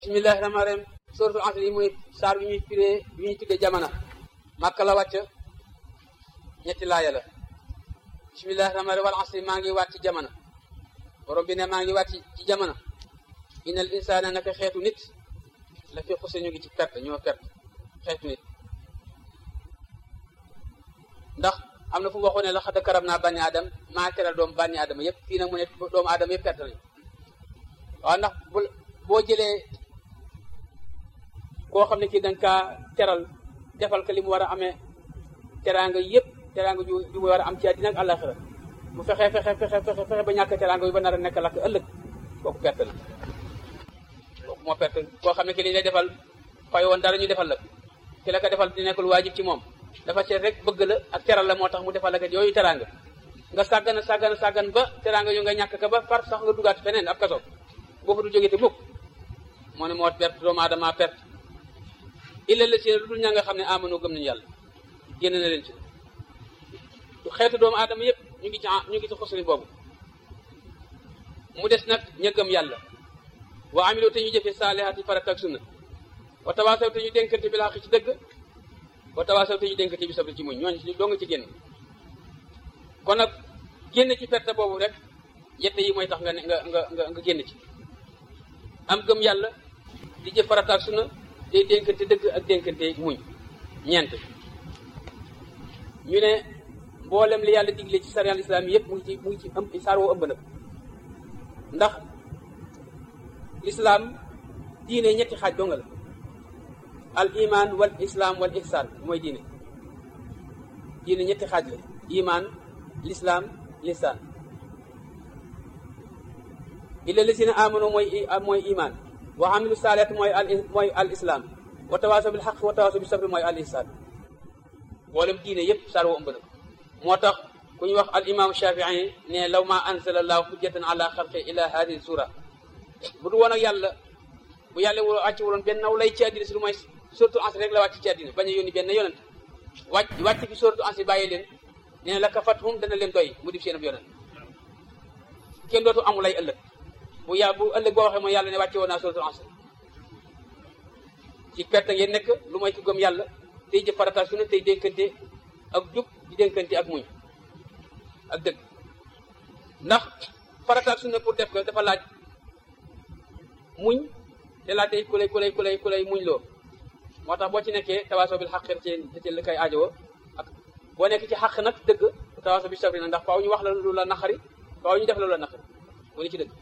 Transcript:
bismillahi rahmaani rahim suratul asr yi muy saar bi ñuy firee bi ñuy tuddee jamono màkka la wàcc ñetti laaya la bismillahi rahmaani rahim wal asri maa ngi waat ci jamono borom bi ne maa ngi waat ci jamono innal insaana naka xeetu nit la fi xuse ñu ngi ci perte ñoo perte xeetu nit ndax am na fu mu waxoon ne la xadd karam naa bànni aadam maa teral doomu bànni aadama yëpp fii nag mu ne doomu aadama yëpp perte nañu waaw ndax bu boo jëlee koo xam ne kii danga kaa teral defal ko li mu war a amee teraanga yëpp teraanga ju ju war a am ci àddina ak àllaxira bu fexe fexe fexe fexe fexe ba ñàkk teraanga bi ba nar a nekk lakk ëllëg kooku perte na kooku moo perte koo xam ne ki li lay defal fay woon dara ñu defal la ki la ko defal di nekkul waajib ci moom dafa seet rek bëgg la ak teral la moo tax mu defal la ko yooyu teraanga nga sàggan sàggan sàggan ba teraanga yu nga ñàkk ka ba far sax nga dugaat feneen ab kaso boo fa du jógee te mukk moo ne moo perte doomu aadama perte illa la si lu dul ña nga xam ne amano gëm nañu yàlla génn na leen ci xeetu doomu aadama yëpp ñu ngi ci ñu ngi ci xosri boobu mu des nag ña gëm yàlla wa amilo te ñu jëfe saalihaati farata ak sunna wa tawaasaw te ñu dénkante bi laa ci dëgg wa tawaasaw te ñu dénkante bi sabri ci muñ ñooñu doo nga ci génn kon nag génn ci perte boobu rek yette yi mooy tax nga ne nga nga nga nga génn ci am gëm yàlla di jëf farata ak sunna day dénkante dëgg ak dénkante muñ ñeent ñu ne mboolem li yàlla digle ci sariya islam yëpp mu ngi ci mu ngi ci ëmb saar woo ëmb na ndax lislaam diine ñetti xaaj donga la al iman wal islam wal ihsan mooy diine diine ñetti xaaj la iman lislaam lisaan illa lisina amano mooy mooy iman wa amilu saalihat mooy al mooy al islam wa tawaasaw bil xaq wa tawaasaw bi sabri mooy al ihsan mboolem diine yëpp saar woo ëmb na moo tax ku ñu wax al imam shafii ne law ma anzala allahu hujjatan ala xalqi ila hadihi sura bu du woon ak yàlla bu yàlla woo wàcc wuloon benn naw lay ci àddina si lu mooy surtout ansi rek la wàcc ci àddina bañ a yónni benn yonent wàcc wàcc fi surtout ansi bàyyi leen nee na la ka fathum dana leen doy mu dif seen ab yonent kenn dootu amul ay ëllëg bu yà bu ëllëg boo waxee mooy yàlla ne wàcce woon naa surtout ansi ci perte ngeen nekk lu mooy ku gëm yàlla tey jëf farata su ne tey dénkante ak jub di dénkante ak muñ ak dëgg ndax farata su ne pour def ko dafa laaj muñ te laa tey ku lay ku lay ku lay ku lay muñ loo moo tax boo ci nekkee tawaaso bil xaq ci ci li koy aajowoo ak boo nekk ci xaq nag dëgg tawaaso bi sabri na ndax faaw ñu wax la lu la naqari faaw ñu def la lu la naqari bu ne ci dëgg